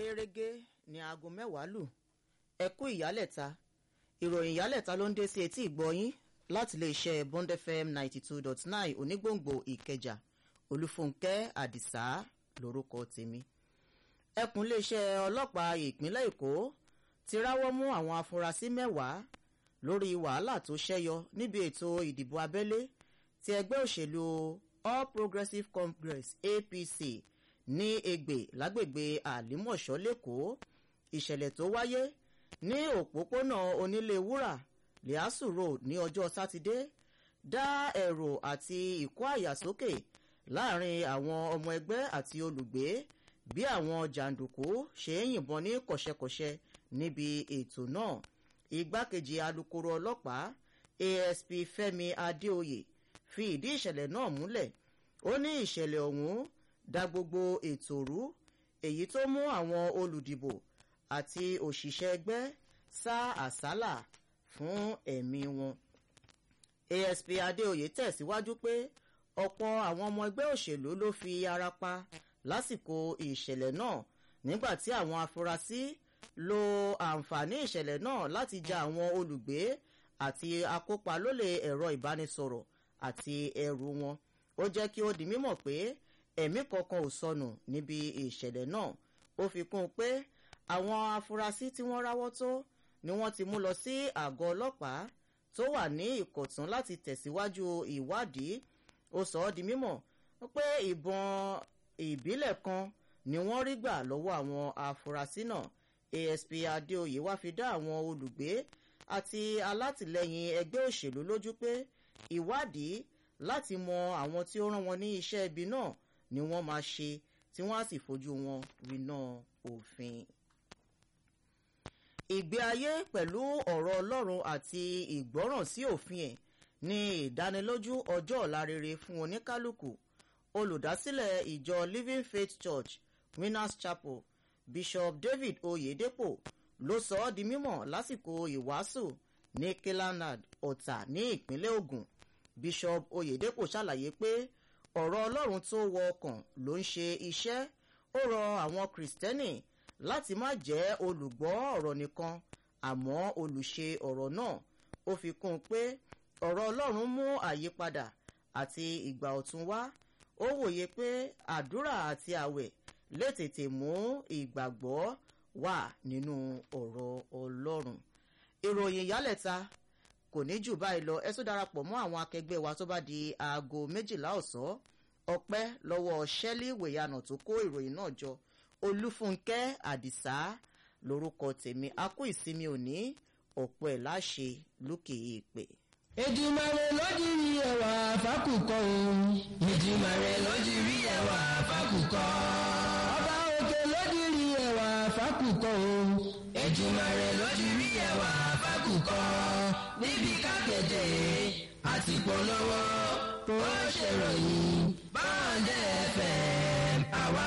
gẹ́rẹ́gẹ́ ní aago mẹ́wàá lù ẹ kú ìyálẹ̀ta ìròyìn ìyálẹ̀ta ló ń dé sí etí ìgbọ́yín láti lè ṣe bond fm ninety two dot nine onígbòǹgbò ìkẹjà olúfúnkẹ́ àdìsá lórúkọ tèmi ẹkùn iléeṣẹ́ ọlọ́pàá ìpínlẹ̀ èkó ti ráwọ́ mú àwọn afurasí mẹ́wàá lórí wàhálà tó ṣẹ́yọ níbi ètò ìdìbò abẹ́lé ti ẹgbẹ́ òṣèlú all progressives congress apc ní egbè lágbègbè àlímọ̀ṣọ́ lẹ́kọ̀ọ́ ìṣẹ̀lẹ̀ tó wáyé ní òpópónà onílé wúrà liasu road ní ọjọ́ sátidé dá ẹ̀rọ àti ìkó àyà sókè láàrin àwọn ọmọ ẹgbẹ́ àti olùgbé bí àwọn jàǹdùkú ṣe ń yìnbọn ní kọ̀ṣẹ́kọ̀ṣẹ́ níbi ètò náà igbákejì alūkkóró ọlọ́pàá asp fẹ́mi adéoyè fi ìdí ìṣẹ̀lẹ̀ náà múlẹ̀ ó ní ìṣẹ̀lẹ̀ ọ̀hún da gbogbo ètò rú èyí tó mú àwọn olùdìbò àti òṣìṣẹ́ ẹgbẹ́ sá àsálà fún ẹ̀mí wọn. asp adéoyè tẹ̀síwájú pé ọ̀pọ̀ àwọn ọmọ ẹgbẹ́ òṣèlú ló fi ara pa lásìkò ìṣẹ̀lẹ̀ náà nígbà tí àwọn afurasí lo àǹfààní ìṣẹ̀lẹ̀ náà láti ja àwọn olùgbé àti akópa lólè ẹ̀rọ ìbánisọ̀rọ̀ àti ẹrù wọn ó jẹ́ kí ó di mímọ̀ pé ẹ̀mí kankan ò sọnù níbi ìṣẹ̀lẹ̀ náà ó fi kún un pé àwọn afurasí tí wọ́n ráwọ́ tó ni wọ́n ti mú lọ sí àgọ́ ọlọ́pàá tó wà ní ìkọ̀tún láti tẹ̀síwájú ìwádìí ó sọ ọ́ di mímọ̀ pé ìbọn ìbílẹ̀ kan ni wọ́n rí gbà lọ́wọ́ àwọn afurasí náà asp adéoyè wá fi dá àwọn olùgbé àti alátìlẹyìn ẹgbẹ́ òṣèlú lójú pé ìwádìí láti mọ àwọn tí ó rán wọn ní iṣẹ́ ibi náà ni wọ́n máa ṣe tí wọ́n á sì fojú wọn winá òfin. ìgbé ayé pẹ̀lú ọ̀rọ̀ ọlọ́run àti ìgbọ́ràn sí òfin ẹ̀ ní ìdánilójú ọjọ́ ọ̀la rere fún oníkálukú olùdásílẹ̀ ìjọ living faith church winners chapel bishop david oyedepo ló sọ ọ́ di mímọ̀ lásìkò ìwàásù ní kilanad ọ̀tà ní ìpínlẹ̀ ogun bishop oyedepo ṣàlàyé pé ọ̀rọ̀ ọlọ́run tó wọ ọkàn ló ń ṣe iṣẹ́ ó rọ àwọn kìrìsìtẹ́nì láti má jẹ́ olùgbọ́ ọ̀rọ̀ nìkan àmọ́ olùṣe ọ̀rọ̀ náà ó fi kún un pé ọ̀rọ̀ ọlọ́run mú àyípadà àti ìgbà ọ̀tun wá ó wòye pé àdúrà àti àwẹ̀ lè tètè mú ìgbàgbọ́ wà nínú ọ̀rọ̀ ọlọ́run ìròyìn ìyálẹ̀ta kò ní jù báyìí lọ ẹ tún darapọ̀ mọ́ àwọn akẹgbẹ́ wa tó bá di aago méjìlá ọ̀sán ọpẹ́ lọ́wọ́ ṣẹ́lí wèyànà tó kó ìròyìn náà jọ olúfúnkẹ́ àdìsá lórúkọ tèmi a kú ìsinmi òní ọ̀pọ̀ ẹ̀ láṣẹ lókè èèpẹ̀. Èdùmàrè lójú rí ẹwà fákùkọ òun. Èdùmàrè lójú rí ẹwà fákùkọ. Ọba òkè lójú rí ẹwà fákùkọ òun. Èdùmàrè lójú rí ẹwà fákùkọ. Níbi kákẹ́jẹ́ àti polówó ó ṣèròyìn báńdẹ̀ fẹ́ àwa